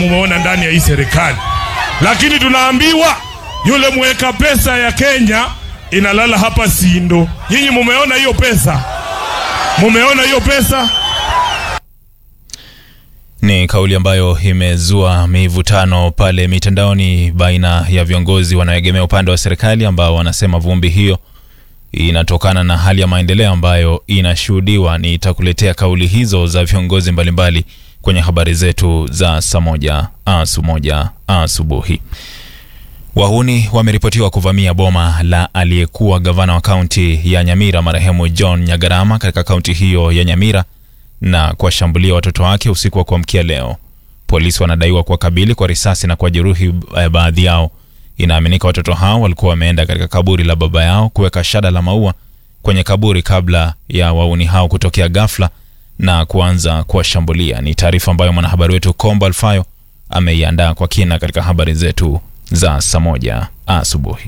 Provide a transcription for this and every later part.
mumeona ndani ya hii serikali, lakini tunaambiwa yule mweka pesa ya Kenya inalala hapa Sindo. Nyinyi mumeona hiyo pesa? Mumeona hiyo pesa? Ni kauli ambayo imezua mivutano pale mitandaoni baina ya viongozi wanaoegemea upande wa serikali ambao wanasema vumbi hiyo inatokana na hali ya maendeleo ambayo inashuhudiwa. Nitakuletea kauli hizo za viongozi mbalimbali kwenye habari zetu za saa moja asu moja asubuhi. Wahuni wameripotiwa kuvamia boma la aliyekuwa gavana wa kaunti ya Nyamira marehemu John Nyagarama katika kaunti hiyo ya Nyamira na kuwashambulia watoto wake usiku wa kuamkia leo. Polisi wanadaiwa kuwakabili kwa risasi na kuwajeruhi eh, baadhi yao. Inaaminika watoto hao walikuwa wameenda katika kaburi la baba yao kuweka shada la maua kwenye kaburi kabla ya wauni hao kutokea ghafla na kuanza kuwashambulia. Ni taarifa ambayo mwanahabari wetu Kombo Alfayo ameiandaa kwa kina katika habari zetu za saa moja asubuhi.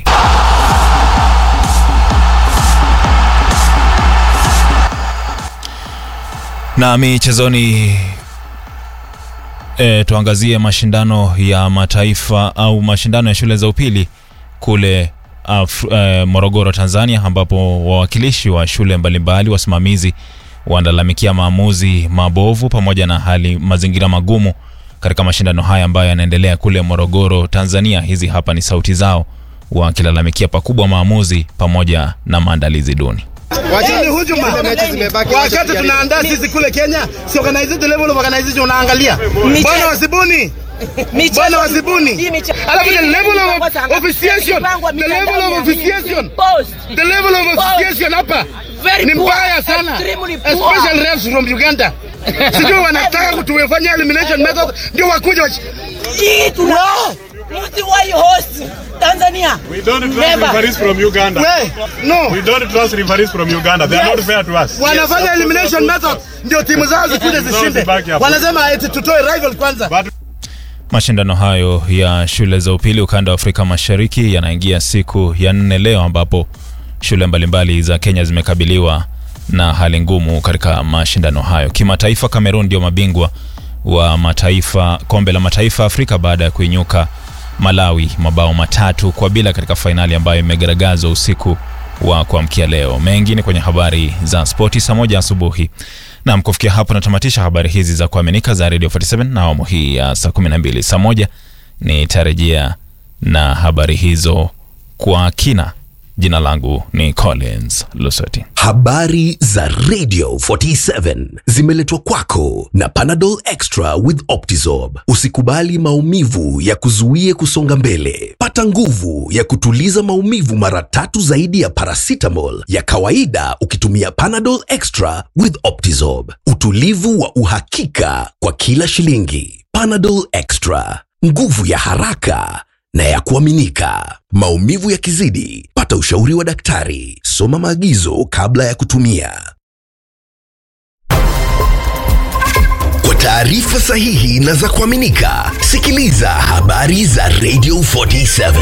Na michezoni e, tuangazie mashindano ya mataifa au mashindano ya shule za upili kule Af, e, Morogoro Tanzania, ambapo wawakilishi wa shule mbalimbali wasimamizi wanalalamikia maamuzi mabovu pamoja na hali mazingira magumu katika mashindano haya ambayo yanaendelea kule Morogoro Tanzania. Hizi hapa ni sauti zao wakilalamikia pakubwa maamuzi pamoja na maandalizi duni. Wacheni hujuma. Wakati tunaandaa sisi kule Kenya, si organization level of organization unaangalia. Bwana wasibuni. Bwana wasibuni. Alafu the level of officiation, the level of officiation, the level of officiation hapa ni mbaya sana. Especially refs from Uganda. Sijui wanataka kutuwefanya elimination method ndio wakuja wachi- Hii tuna Mti why host Tanzania. We don't trust Never. referees from Uganda. We, no. We don't trust referees from Uganda. They are not fair to us. Wanafanya elimination method ndio timu zao zikuje zishinde. Zibaki hapo. Wanasema eti tutoe rival kwanza. But Mashindano hayo ya shule za upili ukanda wa Afrika Mashariki yanaingia siku ya nne leo, ambapo shule mbalimbali za Kenya zimekabiliwa na hali ngumu katika mashindano hayo. Kimataifa, Cameroon ndio mabingwa wa mataifa kombe la mataifa Afrika baada ya kuinyuka Malawi mabao matatu kwa bila katika fainali ambayo imegaragazwa usiku wa kuamkia leo. Mengi ni kwenye habari za spoti saa moja asubuhi. Nam, kufikia hapo natamatisha habari hizi za kuaminika za Radio 47 na awamu hii ya saa 12. Saa moja nitarejea na habari hizo kwa kina. Jina langu ni Collins Lusoti. Habari za Radio 47 zimeletwa kwako na Panadol Extra with Optizorb. Usikubali maumivu ya kuzuie kusonga mbele. Pata nguvu ya kutuliza maumivu mara tatu zaidi ya paracetamol ya kawaida ukitumia Panadol Extra with Optizorb. Utulivu wa uhakika kwa kila shilingi. Panadol Extra, nguvu ya haraka na ya kuaminika. Maumivu yakizidi, pata ushauri wa daktari. Soma maagizo kabla ya kutumia. Kwa taarifa sahihi na za kuaminika, sikiliza habari za Radio 47.